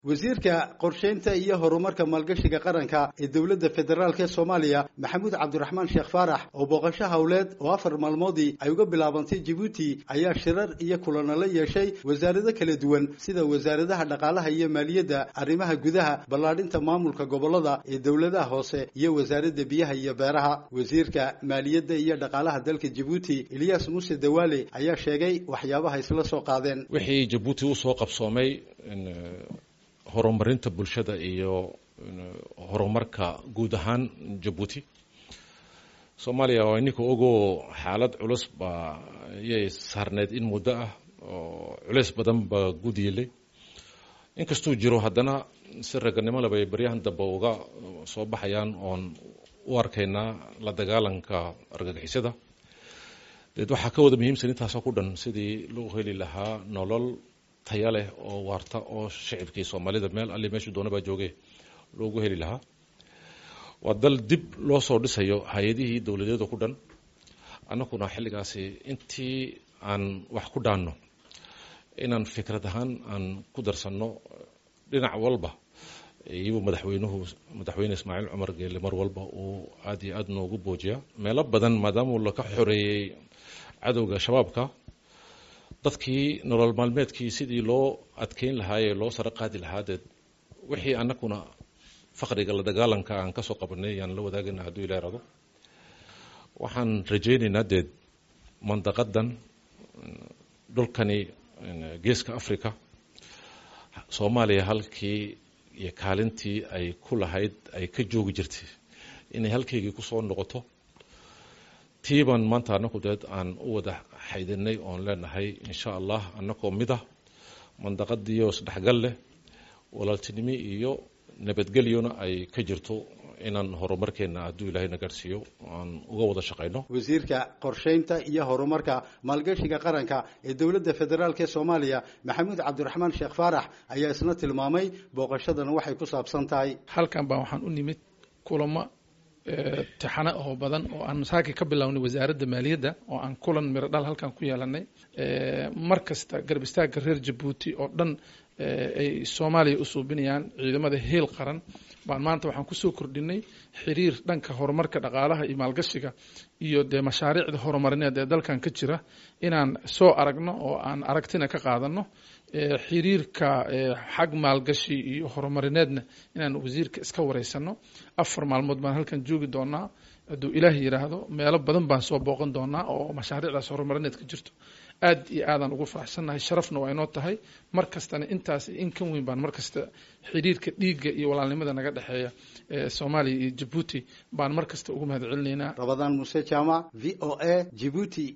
wasiirka qorsheynta iyo horumarka maalgashiga qaranka ee dowladda federaalk ee soomaaliya maxamuud cabdiraxmaan sheekh faarax oo booqasho howleed oo afar maalmoodii ay uga bilaabantay jabuuti ayaa shirar iyo kulano la yeeshay wasaarado kala duwan sida wasaaradaha dhaqaalaha iyo maaliyadda arrimaha gudaha ballaadhinta maamulka gobollada ee dowladaha hoose iyo wasaaradda biyaha iyo beeraha wasiirka maaliyadda iyo dhaqaalaha dalka jabuuti eliyas muuse dawaale ayaa sheegay waxyaabaha isla soo qaadeen wixii jabuuti usoo qabsoomay horumarinta bulshada iyo horumarka guud ahaan jabuuti soomaaliya waa ininka ogoo xaalad culus baa yay saarneyd in muddo ah oo culeys badan baa guud yeelay inkastuu jiro haddana si raganimo leba ay baryahan dambe uga soo baxayaan oon u arkaynaa la dagaalanka argagixisada deed waxaa ka wada muhiimsan intaasoo ku dhan sidii loo heli lahaa nolol taya leh oo waarta oo shicibkii soomaalida meel alli meeshuu doona baa jooge loogu heli lahaa waa dal dib loo soo dhisayo hay-adihii dowladeeda ku dhan annaguna xilligaasi intii aan wax ku dhaanno inaan fikrad ahaan aan ku darsanno dhinac walba iyuu madaxweynuhu madaxweyne ismaaciil cumar geele mar walba uu aada iyo aada noogu boojiyaa meelo badan maadaamuu laka xoreeyey cadowga shabaabka dadkii nolol maalmeedkii sidii loo adkeyn lahaayee loo saro qaadi lahaa deed wixii annaguna faqriga la dagaalanka aan kasoo qabanay yaan la wadaagayna hadduu ila irado waxaan rajaynaynaa deed mandaqadan dhulkani geeska africa soomaaliya halkii iyo kaalintii ay ku lahayd ay ka joogi jirtay inay halkaygii kusoo noqoto tiiban maanta annagu deed aan u wada xaydinay oon leenahay insha allah annagoo mid ah mandaqadiiyo isdhexgal leh walaaltinimo iyo nabadgelyona ay ka jirto inaan horumarkeena hadduu ilaahayna gaadhsiiyo aan uga wada shaqayno wasiirka qorsheynta iyo horumarka maalgashiga qaranka ee dowladda federaalk ee soomaaliya maxamuud cabdiraxmaan sheekh faarax ayaa isna tilmaamay booqashadan waxay ku saabsan tahay halkan baa waxaan u nimid kulamo tixano oo badan oo aan masaaki ka bilownay wasaaradda maaliyadda oo aan kulan miro dhal halkan ku yeelanay mar kasta garab istaagga reer jabuuti oo dhan ay soomaaliya u suubinayaan ciidamada heel qaran baan maanta waxaan kusoo kordhinay xiriir dhanka horumarka dhaqaalaha iyo maalgashiga iyo dee mashaariicda horumarineed ee dalkan ka jira inaan soo aragno oo aan aragtina ka qaadano xiriirka xag maalgashi iyo horumarineedna inaan wasiirka iska wareysano afar maalmood baan halkan joogi doonaa hadduu ilaah yidhaahdo meelo badan baan soo booqan doonaa oo mashaariicdaas horumarineed ka jirto aad iyo aadaan ugu faraxsannahay sharafna waa inoo tahay mar kastana intaas in kan weyn baan mar kasta xiriirka dhiigga iyo walaalnimada naga dhexeeya soomaaliya iyo jabuuti baan mar kasta ugu mahad celinaynaa rabadaan muuse jaamac v o a jibuuti